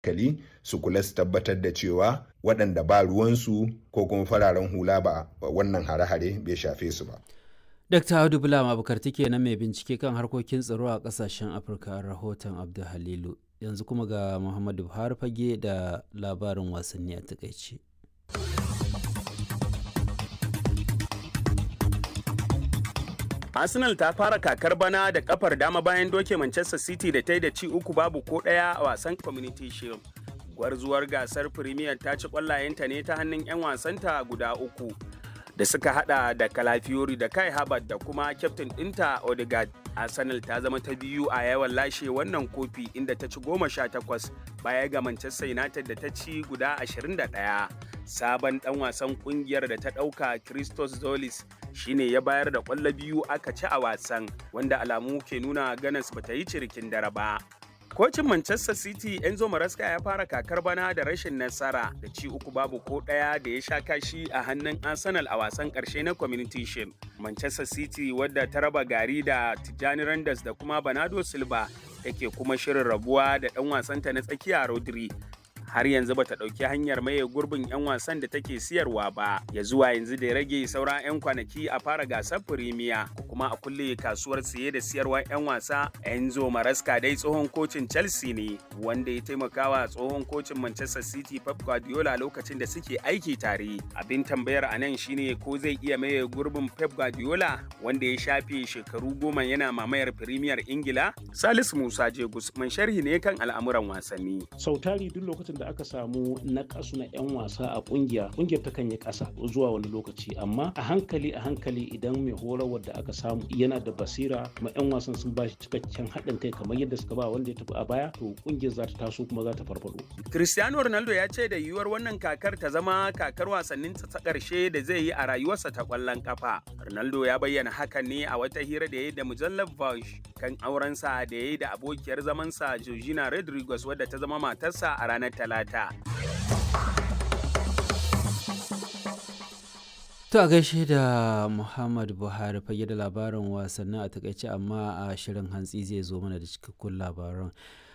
hankali su kula su tabbatar da cewa waɗanda ba ruwansu ko kuma fararen hula ba wannan hare-hare bai shafe su ba. Dr. Audu Bulam Abubakar take na mai bincike kan harkokin tsaro a kasashen Afirka rahoton Abdul Halilu. Yanzu kuma ga Muhammadu Buhari fage da labarin wasanni a takaice. Arsenal ta fara kakar bana da kafar dama bayan doke Manchester City da ta yi da ci uku babu ko ɗaya a wasan Community Shield. Gwarzuwar gasar Premier ta ci ƙwallayenta ne ta hannun 'yan wasanta guda uku. da suka hada da kalafiori da kai Habat da kuma kyaftin ɗinta Odegaard. Arsenal ta zama ta biyu a yawan lashe wannan kofi inda ta ci goma sha takwas baya ga Manchester United da ta ci guda ashirin da ɗaya. Sabon ɗan wasan ƙungiyar da ta ɗauka Christos Zolis shine ya bayar da ƙwallo biyu aka ci a wasan wanda alamu ke nuna ganas bata yi cirikin dare ba. Kocin Manchester City Enzo Maresca ya fara kakar bana da rashin nasara da ci uku babu ko ɗaya da ya sha kashi a hannun Arsenal a wasan ƙarshe na Community Shield. Manchester City wadda ta raba gari da Tijjani Randers da kuma Bernardo Silva take kuma shirin rabuwa da ɗan wasanta na tsakiya Rodri har yanzu bata ɗauki hanyar maye gurbin 'yan wasan da take siyarwa ba ya zuwa yanzu da ya rage sauran 'yan kwanaki a fara gasar firimiya ko kuma a kulle kasuwar siye da siyarwa 'yan wasa enzo maraska dai tsohon kocin chelsea ne wanda ya taimakawa tsohon kocin manchester city pep guardiola lokacin da suke aiki tare abin tambayar a nan shine ko zai iya maye gurbin pep guardiola wanda ya shafe shekaru goma yana mamayar firimiyar ingila salisu musa jegus man sharhi ne kan al'amuran wasanni sautari duk lokacin da aka samu na kasu na 'yan wasa a kungiya kungiyar ta kan yi kasa zuwa wani lokaci amma a hankali a hankali idan mai horarwar da aka samu yana da basira kuma 'yan wasan sun ba shi cikakken haɗin kai kamar yadda suka ba wanda ya tafi a baya to kungiyar za ta taso kuma za ta farfado. cristiano ronaldo ya ce da yiwuwar wannan kakar ta zama kakar wasannin ta ƙarshe da zai yi a rayuwarsa ta ƙwallon kafa ronaldo ya bayyana hakan ne a wata hira da ya yi da mujallar Vogue kan aurensa da ya yi da abokiyar zamansa Georgina Rodriguez wadda ta zama matarsa a ranar talata. To a gaishe da Muhammad Buhari fage da labarin wasannin a takaice amma a shirin hantsi zai zo mana da cikakkun labaran.